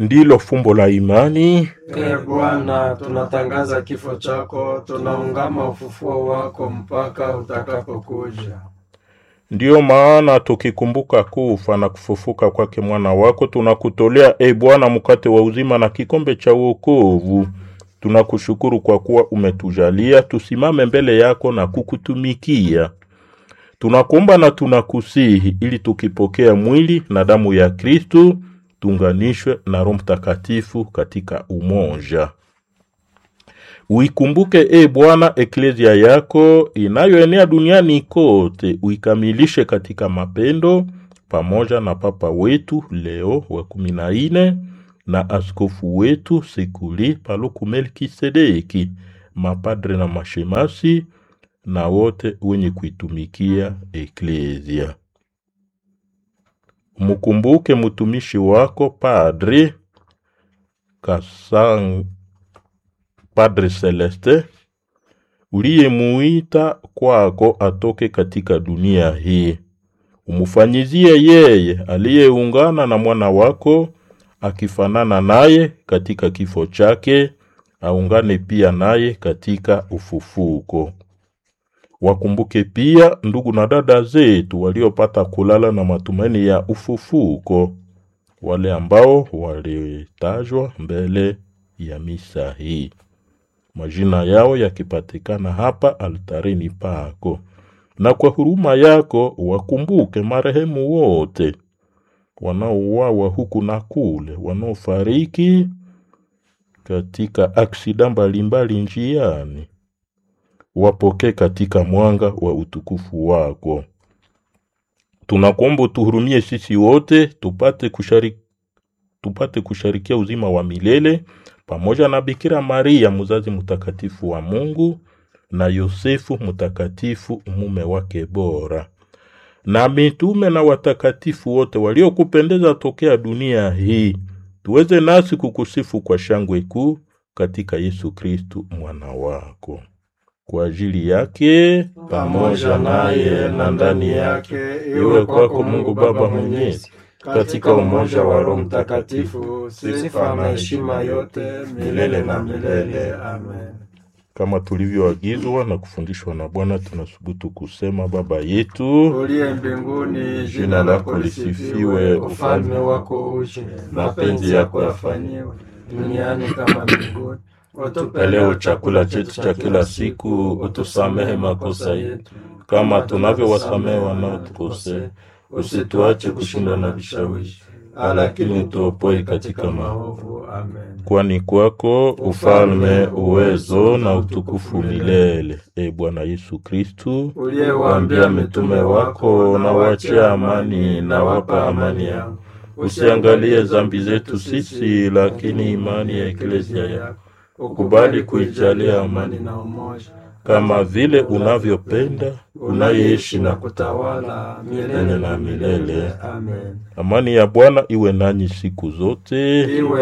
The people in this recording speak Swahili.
ndilo fumbo la imani. Ee Bwana, tunatangaza kifo chako, tunaungama ufufuo wako mpaka utakapokuja. Ndiyo maana tukikumbuka kufa na kufufuka kwake mwana wako, tunakutolea e Bwana mkate wa uzima na kikombe cha wokovu. Tunakushukuru kwa kuwa umetujalia tusimame mbele yako na kukutumikia. Tunakuomba na tunakusihi ili tukipokea mwili na damu ya Kristu tuunganishwe na Roho Mtakatifu katika umoja. Uikumbuke e Bwana eklezia yako inayoenea duniani kote, uikamilishe katika mapendo, pamoja na Papa wetu Leo wa kumi na nne na askofu wetu Sekuli Paluku Melkisedeki, mapadre na mashemasi na wote wenye kuitumikia eklezia. Mkumbuke mtumishi wako Padre Kasang Padre Celeste uliyemuita kwako atoke katika dunia hii. Umfanyizie yeye aliyeungana na mwana wako akifanana naye katika kifo chake, aungane pia naye katika ufufuko. Wakumbuke pia ndugu na dada zetu waliopata kulala na matumaini ya ufufuko, wale ambao walitajwa mbele ya misa hii, majina yao yakipatikana hapa altarini pako, na kwa huruma yako wakumbuke marehemu wote wanaouawa huku na kule, wanaofariki katika aksida mbalimbali njiani wapokee katika mwanga wa utukufu wako. Tunakuomba utuhurumie sisi wote tupate kushari, tupate kusharikia uzima wa milele pamoja na Bikira Maria mzazi mtakatifu wa Mungu na Yosefu mtakatifu mume wake bora na mitume na watakatifu wote waliokupendeza tokea dunia hii, tuweze nasi kukusifu kwa shangwe kuu katika Yesu Kristu mwana wako kwa ajili yake Pamoja naye na ndani yake, iwe kwako Mungu Baba Mwenyezi, katika umoja wa Roho Mtakatifu, sifa na heshima yote milele na milele. Amen. kama tulivyoagizwa na kufundishwa na Bwana, tunasubutu kusema: Baba yetu Uliye mbinguni, jina lako lisifiwe, ufalme wako uje, mapenzi yako yafanyiwe duniani kama mbinguni. Tupe leo chakula chetu cha kila siku, utusamehe makosa yetu kama tunavyowasamehe wanaotukosea, usituache kushindwa na vishawishi, lakini utuopoe katika maovu. Amen. Kwani kwako ufalme, uwezo na utukufu milele. E Bwana Yesu Kristu, Uliyewaambia mitume wako, na wachia amani, na wapa amani yangu. usiangalie dhambi zetu sisi, lakini imani ya eklezia yako ukubali kuijalia amani na umoja kama vile unavyopenda unayeishi na kutawala milele na milele. Amen. Amani ya Bwana iwe nanyi siku zote. Iwe